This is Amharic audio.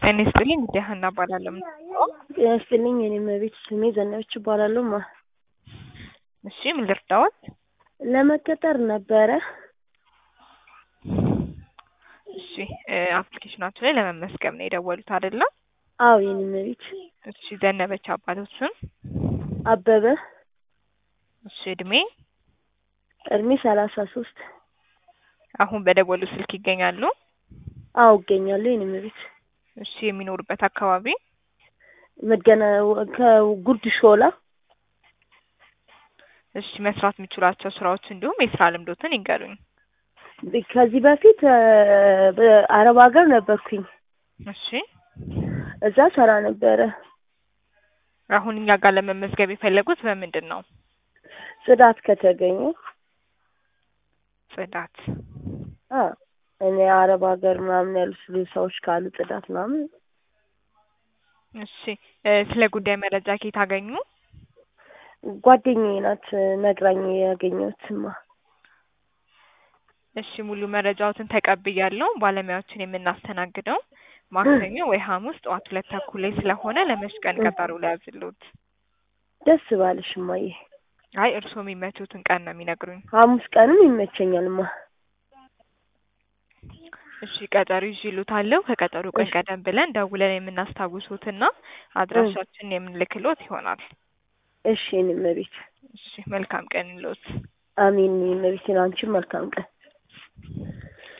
ጤና ይስጥልኝ እንግዲህ ሀና እባላለሁ። ጤና ይስጥልኝ የኔ እመቤት ስሜ ዘነበች እባላለሁ። ማ እሺ ምን ልርዳዎት? ለመቀጠር ነበረ። እሺ አፕሊኬሽናችሁ ላይ ለመመስገብ ነው የደወሉት አይደለም? አዎ የኔ እመቤት። እሺ ዘነበች አባቶት ስም? አበበ እሺ እድሜ? እድሜ ሰላሳ ሶስት አሁን በደወሉ ስልክ ይገኛሉ? አዎ እገኛለሁ የኔ እመቤት። እሺ የሚኖሩበት አካባቢ? መገና ከጉርድ ሾላ። እሺ መስራት የሚችሏቸው ስራዎች እንዲሁም የስራ ልምዶትን ይንገሩኝ። ከዚህ በፊት በአረብ ሀገር ነበርኩኝ። እሺ እዛ ሰራ ነበረ። አሁን እኛ ጋር ለመመዝገብ የፈለጉት በምንድን ነው? ጽዳት ከተገኘ ጽዳት። አ እኔ አረብ ሀገር ምናምን ያሉ ሰዎች ካሉ ጽዳት ምናምን እሺ ስለ ጉዳይ መረጃ ከየት አገኙ? ጓደኛዬ ናት ነግራኝ ያገኘሁትማ። እሺ ሙሉ መረጃዎትን ተቀብያለሁ። ባለሙያዎችን የምናስተናግደው ማክሰኞ ወይ ሐሙስ ጠዋት ሁለት ተኩል ላይ ስለሆነ ለመች ቀን ቀጠሮ ሊያዝልዎት? ደስ ባለሽ እማዬ። አይ እርስዎ የሚመቹትን ቀን ነው የሚነግሩኝ። ሐሙስ ቀንም ይመቸኛልማ። እሺ ቀጠሮ ይዤልዎታለሁ። ከቀጠሮ ቀን ቀደም ብለን ደውለን የምናስታውሶትና አድራሻችንን የምንልክሎት ይሆናል። እሺ የኔ እመቤት። እሺ መልካም ቀን ይሎት። አሜን የኔ እመቤት። አንቺም መልካም ቀን